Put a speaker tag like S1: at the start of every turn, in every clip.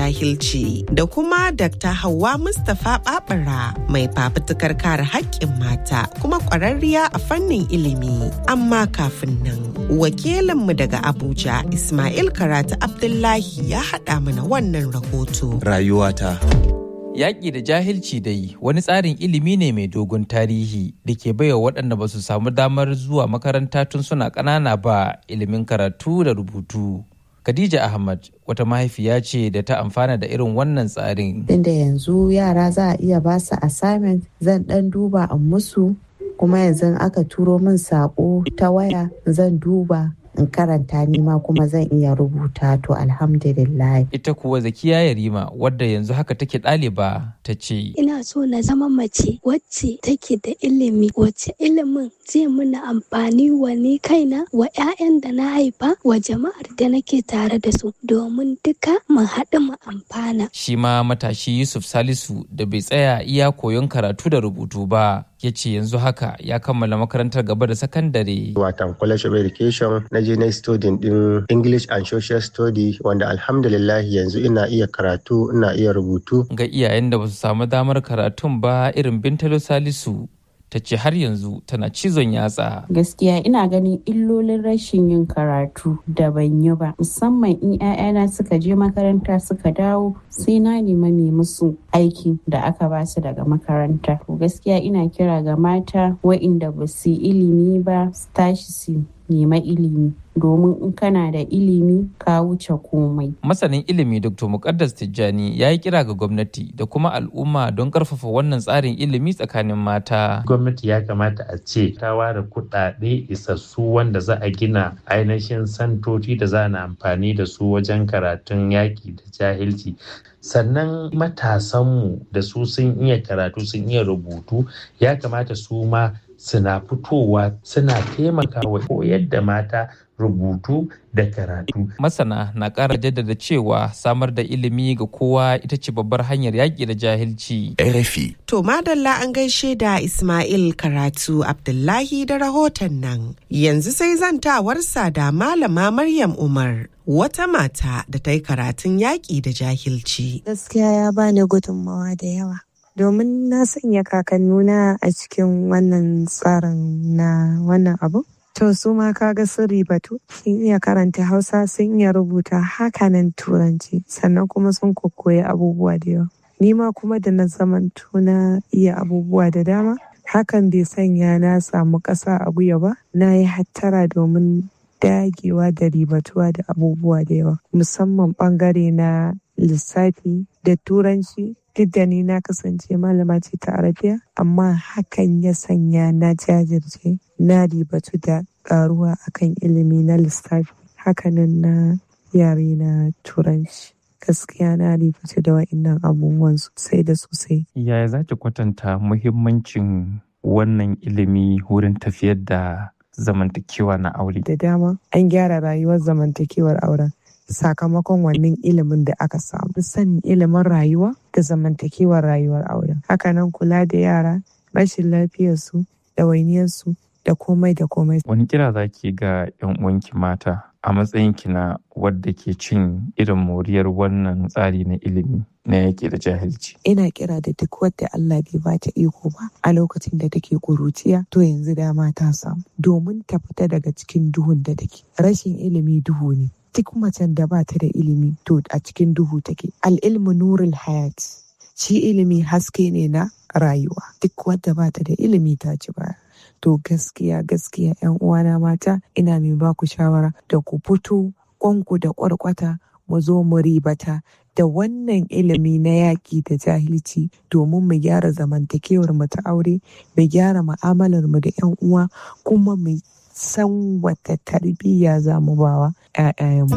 S1: jahilci da kuma Dr. Hauwa Mustapha Babara mai fafutukar kare haƙƙin mata kuma ƙwararriya a fannin ilimi. Amma kafin nan, wakilinmu daga Abuja Ismail Karatu Abdullahi ya haɗa mana wannan rahoto.
S2: Rayuwata.
S3: Yaƙi da jahilci dai wani tsarin ilimi ne mai dogon tarihi da ke baiwa waɗanda ba su samu damar zuwa makaranta tun suna ƙanana ba ilimin karatu da rubutu. Khadija Ahmad wata mahaifiya ce da ta amfana da irin wannan tsarin.
S4: Inda yanzu yara za a iya ba su assignment zan ɗan duba a musu kuma yanzu aka turo min saƙo ta waya zan duba in karanta nima kuma zan iya rubuta to alhamdulillah.
S3: Ita kuwa Zakiya Yarima wadda yanzu haka take ɗaliba ta ce.
S5: Ina so na zama mace wacce take da ilimi wacce ilimin zai muna amfani wa ni kaina wa 'ya'yan da na haifa wa jama'ar da nake tare da su domin duka mu haɗu mu amfana.
S3: Shi ma matashi Yusuf Salisu da bai tsaya iya koyon karatu da rubutu ba ya ce yanzu haka ya kammala makarantar gaba da sakandare.
S6: Watan College of Education na je na student din English and Social Study wanda alhamdulillah yanzu ina iya karatu ina iya rubutu.
S3: Ga iyayen da ba su samu damar karatun ba irin Bintalo Salisu ta ce har yanzu tana cizon yatsa.
S4: Gaskiya ina ganin illolin rashin yin karatu da ban yi ba musamman in 'ya'yana suka je makaranta suka dawo sai na nema mai musu aiki da aka ba su daga makaranta. To gaskiya ina kira ga mata wa'inda ba su ilimi ba su tashi su nema ilimi domin in kana da ilimi ka wuce komai.
S3: Masanin ilimi Dr. Mukaddas Tijjani ya yi kira ga gwamnati da kuma al'umma don karfafa wannan tsarin ilimi tsakanin mata.
S7: Gwamnati ya kamata a ce ta ware kuɗaɗe isassu wanda za a gina ainihin santoci da za na amfani da su wajen karatun yaƙi da jahilci. sannan matasanmu da su sun iya karatu sun iya rubutu ya kamata su ma suna fitowa suna taimakawa koyar da mata rubutu da karatu.
S3: Masana na ƙara jaddada cewa samar da ilimi ga kowa ita ce babbar hanyar yaƙi da jahilci.
S2: RFI.
S1: To madalla an gaishe da Ismail Karatu Abdullahi da rahoton nan. Yanzu sai zantawarsa da Malama Maryam Umar. Wata mata da ta yi karatun yaƙi da jahilci.
S8: Gaskiya ya bani gudunmawa da yawa. Domin na sanya kakannuna a cikin wannan tsarin na wannan abu. To su ma kaga sun ribatu sun iya karanta Hausa sun iya rubuta hakanan Turanci sannan kuma sun kokoyi abubuwa da yawa. Ni ma kuma da na zamanto na iya abubuwa da dama hakan bai sanya na samu ƙasa a guya ba na yi hattara domin dagewa da ribatuwa da abubuwa da yawa musamman bangare na lissafi da turanci duk da ni na kasance malama ce ta arabiya amma hakan ya sanya na jajirce na ribatu da karuwa akan ilimi na lissafi hakanan na yare na turanci gaskiya na ribatu da wa'innan abubuwan sosai da sosai
S3: Yaya za ki kwatanta muhimmancin wannan ilimi wurin tafiyar da zamantakewa na aure?
S8: da dama an gyara rayuwar zamantakewar auren sakamakon wannan ilimin da aka samu sanin ilimin rayuwa da zamantakewar rayuwar auren hakanan kula da yara rashin lafiyarsu ɗawainiyarsu da komai da komai
S3: Wani kira za ki ga 'yan uwanki mata a matsayinki na wadda ke cin irin moriyar wannan tsari na ilimi na yaƙi da jahilci?
S8: ina kira da duk wadda Allah bai ba ta iko ba a lokacin da take kuruciya to yanzu dama ta samu domin ta fita daga cikin duhun da take rashin ilimi duhu ne duk macen da ba ta da ilimi to a cikin duhu take al'ilmu nurul hayat shi ilimi haske ne na rayuwa duk wadda ba ta da ilimi ta ci baya to gaskiya gaskiya yan uwana mata ina mai ba ku shawara da ku fito kwanku da kwarkwata mu zo mu ribata da wannan ilimi na yaƙi da jahilci domin mu gyara zamantakewar mu ta aure mu gyara mu'amalar mu da yan uwa kuma mu san wata tarbiyya za mu bawa 'ya'yayenmu.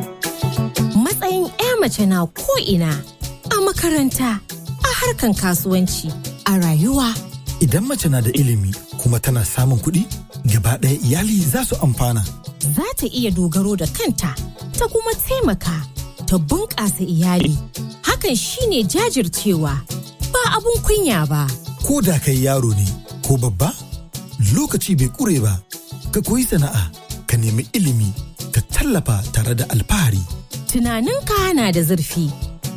S9: Matsayin 'ya mace na ko'ina a makaranta, a harkan kasuwanci, a rayuwa.
S10: Idan mace na da ilimi kuma tana samun kuɗi, gaba ɗaya iyali za su amfana.
S9: Za ta iya dogaro da kanta, ta kuma taimaka, ta bunƙasa iyali. Hakan shine jajircewa, ba abun kunya ba.
S10: Ko da kai yaro ne ko babba, lokaci bai ƙure ba. Ka koyi sana'a, ka nemi ilimi, ka tallafa tare da alfahari.
S9: Tunaninka na da zurfi,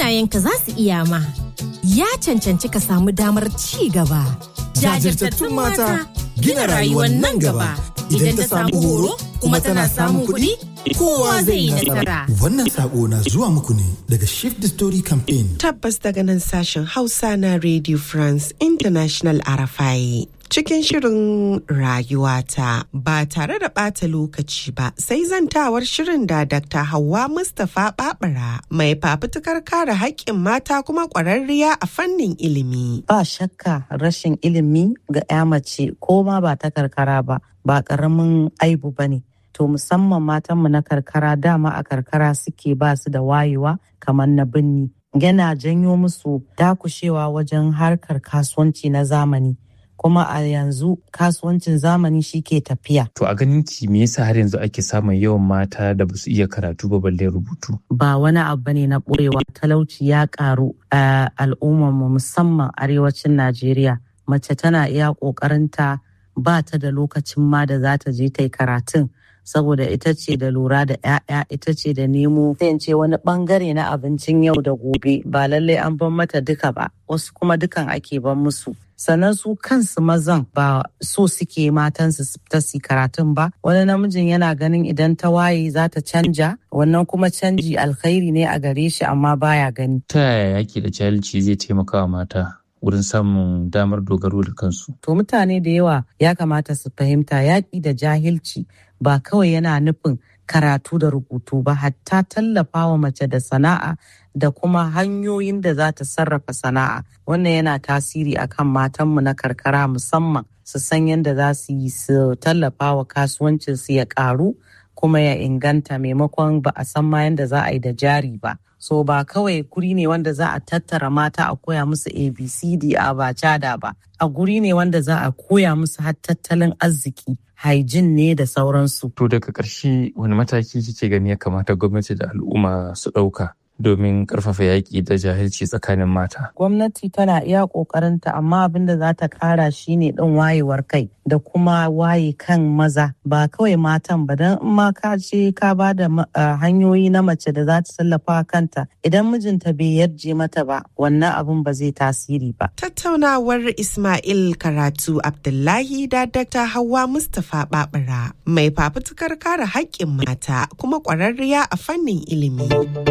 S9: iyayenka za su iya ma. Ya cancanci ka samu damar ci gaba.
S10: Jajirtattun mata gina rayuwar nan gaba. Idan ta samu horo kuma tana samun kuɗi, kowa zai yi nasara. Wannan sako na zuwa muku ne daga Shift the Story Campaign.
S1: Tabbas daga nan sashen Hausa na Radio France International Arafai. Cikin shirin rayuwata ba tare da ɓata lokaci ba sai zantawar shirin da Dr. Hauwa Mustapha Babara mai fafutukar kare haƙƙin mata kuma ƙwararriya a fannin ilimi.
S2: Ba shakka rashin ilimi ga 'ya mace ko ma ba ta karkara ba ba ƙaramin aibu ba ne. To musamman matanmu na karkara dama a karkara suke ba su da wayewa kamar na birni. Yana janyo musu dakushewa wajen harkar kasuwanci na zamani. kuma a yanzu kasuwancin zamani shi ke tafiya.
S3: To a ganin ki me yasa har yanzu ake samun yawan mata da ba su iya karatu ba balle rubutu?
S2: Ba wani abu ne na ɓoyewa talauci ya ƙaru a al'ummarmu musamman arewacin Najeriya. Mace tana iya ƙoƙarinta ba ta da lokacin ma da za ta je ta yi karatun. saboda ita ce da lura da 'ya'ya ita ce da nemo sai ce wani bangare na abincin yau da gobe ba lallai an ban mata duka ba wasu kuma dukan ake ban musu sannan su kansu mazan ba so suke matansu su fita su karatun ba wani namijin yana ganin idan ta waye za ta canja wannan kuma canji alkhairi ne a gare shi amma baya gani
S3: ta yaya yaki da jahilci zai taimaka wa mata wurin samun damar dogaro da kansu
S2: to mutane da yawa ya kamata su fahimta yaƙi da jahilci ba kawai yana nufin karatu da rubutu ba hatta tallafa wa mace da sana'a da kuma hanyoyin da za ta sarrafa sana'a wannan yana tasiri akan matanmu na karkara musamman su san yadda za su yi su tallafa wa kasuwancin su ya karu kuma ya inganta maimakon ba a san ma yadda za a yi da jari ba so ba kawai guri ne wanda za a tattara mata a koya musu abcd a ba cada ba a guri ne wanda za a koya musu har tattalin arziki hygiene ne da sauransu.
S3: To daga ƙarshe wani mataki kike gani ya kamata gwamnati da al'umma su ɗauka domin ƙarfafa yaƙi da jahilci tsakanin mata?
S2: Gwamnati tana iya ƙoƙarinta amma abin da za ta ƙara shi ne ɗin wayewar kai da kuma waye kan maza ba kawai matan ba don in ma ka je ka ba da hanyoyi na mace da za ta tallafa kanta idan mijinta bai yarje mata ba wannan abin ba zai tasiri ba.
S1: Tattaunawar Ismail Karatu Abdullahi da Dr. Hauwa Mustapha Babura mai fafutukar kare haƙƙin mata kuma ƙwararriya a fannin ilimi.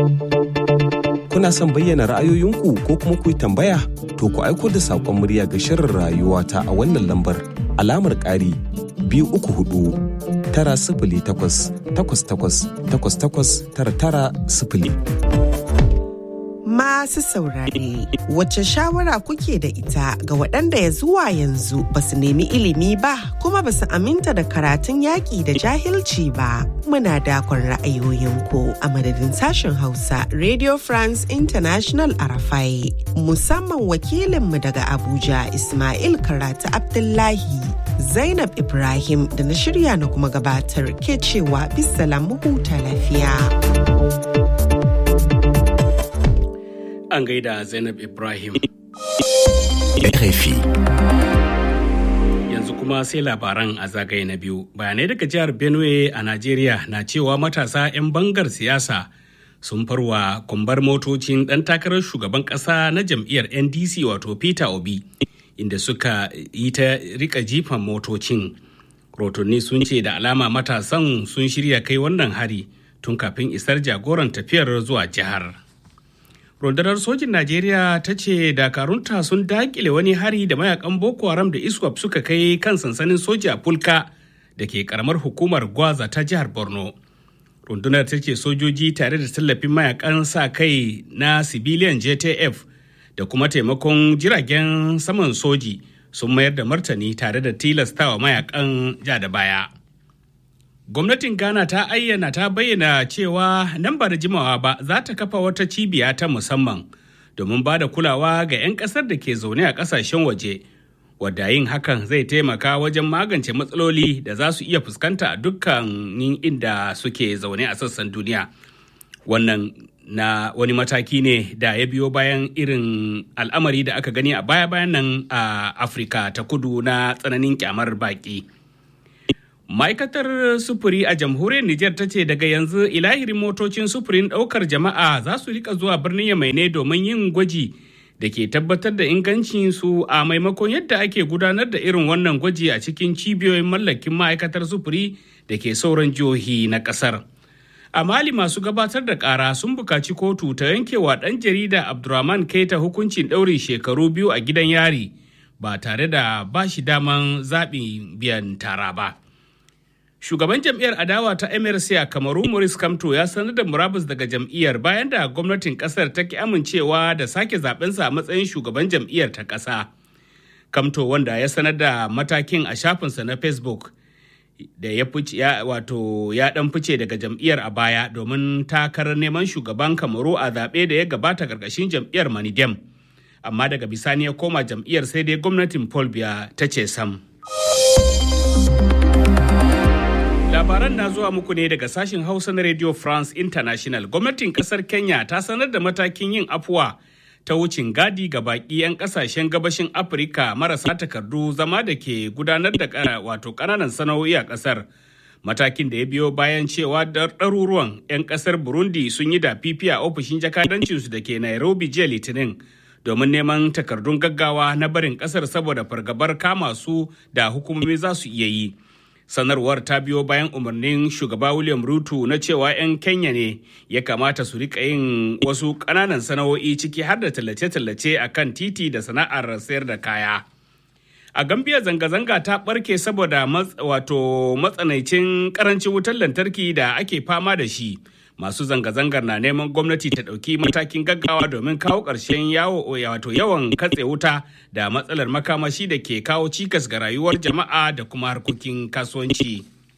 S11: Kuna son bayyana ra'ayoyinku ko kuma ku yi tambaya? To ku aiko da saƙon murya ga shirin rayuwa ta a wannan lambar alamar ƙari biyu uku hudu tara sifili takwas takwas takwas takwas takwas tara tara sifili.
S1: Masu saurare, wacce shawara kuke da ita ga waɗanda ya zuwa yanzu ba su nemi ilimi ba kuma ba su aminta da karatun yaƙi da jahilci ba. Muna dakon ra'ayoyinku a madadin sashen Hausa Radio France International Arafai, musamman wakilinmu daga Abuja Ismail Karatu Abdullahi. Zainab Ibrahim da na shirya na kuma gabatar ke cewa bisalam huta lafiya.
S12: an gaida Zainab Ibrahim.
S13: RFI.
S12: Yanzu kuma sai labaran a zagaye na biyu. Bayanai daga jihar Benue a Najeriya na cewa matasa 'yan bangar siyasa sun farwa kumbar motocin ɗan takarar shugaban ƙasa na jam'iyyar NDC wato Peter Obi inda suka yi ta rika jifan motocin. Rotonni sun ce da alama matasan sun shirya kai wannan hari tun kafin isar jagoran tafiyar zuwa jihar. rundunar sojin najeriya ta ce dakarunta sun dakile wani hari da mayakan boko haram da iswap suka kai kan sansanin soja fulka da ke karamar hukumar gwaza ta jihar borno rundunar ta ce sojoji tare da tallafin mayakan sa kai na civilian jtf da kuma taimakon jiragen saman soji sun mayar da martani tare da tilastawa mayakan ja da baya gwamnatin ghana ta ayyana ta bayyana cewa nan ba da jimawa ba za ta kafa wata cibiya ta musamman domin ba da kulawa ga 'yan kasar da ke zaune a kasashen waje wadda yin hakan zai taimaka wajen magance matsaloli da za su iya fuskanta a dukkanin inda suke zaune a sassan duniya wannan na wani mataki ne da ya biyo bayan irin al'amari da aka gani a baya-bayan nan a afirka ta kudu na tsananin kyamar baki Ma'aikatar sufuri a jamhuriyar Nijar ta ce daga yanzu ilahirin motocin sufurin ɗaukar jama'a za su rika zuwa birnin Yamai ne domin yin gwaji da ke tabbatar da ingancin su a maimakon yadda ake gudanar da irin wannan gwaji a cikin cibiyoyin mallakin ma'aikatar sufuri da ke sauran jihohi na ƙasar. A Mali masu gabatar da ƙara sun buƙaci kotu ta yankewa ɗan jarida Abdurrahman Keita hukuncin ɗaurin shekaru biyu a gidan yari ba tare da ba shi daman zaɓin biyan tara ba. Shugaban jam'iyyar adawa ta MRC a Kamaru Maurice Kamto ya sanar da murabus daga jam'iyyar bayan da gwamnatin kasar ta ki amincewa da sake zabensa a matsayin shugaban jam'iyyar ta ƙasa. Kamto wanda ya sanar da matakin a shafinsa na Facebook da ya fice ya wato ya dan fice daga jam'iyyar a baya domin takarar neman shugaban Kamaru a zaɓe da ya gabata karkashin jam'iyyar Manidem. Amma daga bisani ya koma jam'iyyar sai dai gwamnatin Paul Biya ta ce sam. Labaran na zuwa muku ne daga sashen Hausa na Radio France International. Gwamnatin kasar Kenya ta sanar da matakin yin afuwa ta wucin gadi ga baki 'yan kasashen gabashin Afirka marasa takardu zama da ke gudanar da wato kananan sana'o'i a kasar. Matakin da ya biyo bayan cewa ɗaruruwan 'yan kasar Burundi sun yi da fifi a ofishin jakadancinsu da ke Nairobi jiya Litinin. domin neman takardun gaggawa na barin kasar saboda fargabar kama su da hukumomi za su iya yi. sanarwar ta biyo bayan umarnin shugaba william ruto na cewa 'yan kenya ne ya kamata su rika yin wasu ƙananan sana'o'i ciki har da tallace-tallace a kan titi da sana'ar sayar da kaya a gambia zanga-zanga ta barke saboda wato matsanancin karancin wutar lantarki da ake fama da shi masu zanga-zangar na neman gwamnati ta ɗauki matakin gaggawa domin kawo ƙarshen yawo wato yawan katse wuta da matsalar makamashi da ke kawo cikas ga rayuwar jama'a da kuma harkokin kasuwanci.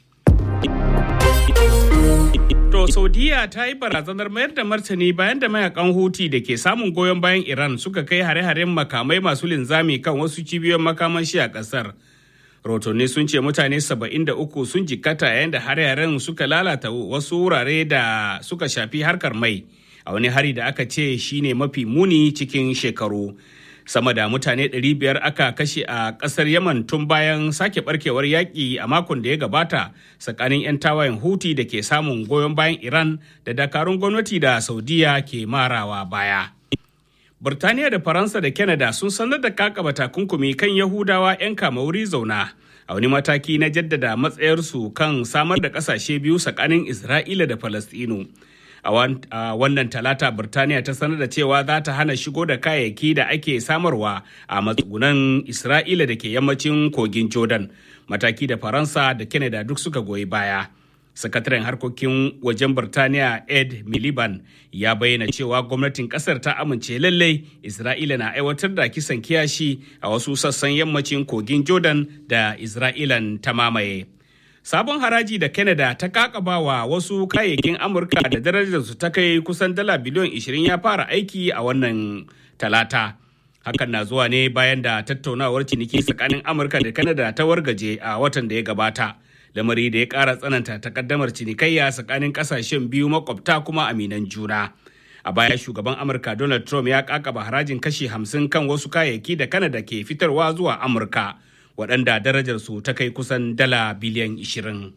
S12: To Saudiya ta yi barazanar mayar da martani bayan da mayakan Huti da ke samun goyon bayan Iran suka kai hare-haren makamai masu linzami kan wasu cibiyoyin makamashi a ƙasar. rotonni sun ce mutane 73 sun jikkata yayin da hare-haren suka lalata wasu wurare da suka shafi harkar mai a wani hari da aka ce shine mafi muni cikin shekaru sama da mutane 500 aka kashe a kasar yaman tun bayan sake barkewar yaƙi a makon da ya gabata tsakanin 'yan tawayen huti da ke samun goyon bayan iran da dakarun gwamnati da saudiya ke marawa baya Burtaniya da Faransa da Canada sun sanar da kakaba takunkumi kan Yahudawa 'yan kama wuri zauna a wani mataki na jaddada matsayarsu kan samar da kasashe biyu tsakanin Isra'ila da Falastinu. A wannan talata Burtaniya ta sanar da cewa za ta hana shigo da kayayyaki da ake samarwa a matsugunan Isra'ila da ke yammacin kogin Jordan. Mataki da Faransa da Canada duk suka goyi baya. sakataren harkokin wajen Birtaniya Ed Miliband ya bayyana cewa gwamnatin kasar ta amince lallai Isra'ila na aiwatar da kisan kiyashi a wasu sassan yammacin kogin Jordan da Isra'ilan ta mamaye. Sabon haraji da Canada ta kakaba wa wasu kayayyakin Amurka da darajarsu ta kai kusan dala biliyon 20 ya fara aiki a wannan talata. Hakan na zuwa ne bayan da tattaunawar ciniki tsakanin Amurka da Canada ta wargaje a watan da ya gabata. lamari da ya ƙara tsananta takaddamar cinikayya tsakanin ƙasashen biyu makwabta kuma aminan juna. A baya shugaban Amurka Donald Trump ya kakaba harajin kashi hamsin kan wasu kayayyaki da Kanada ke fitarwa zuwa Amurka, waɗanda darajarsu ta kai kusan dala biliyan 20.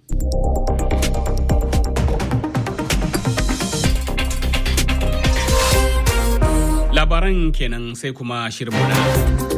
S12: Labaran kenan sai kuma shirmuna.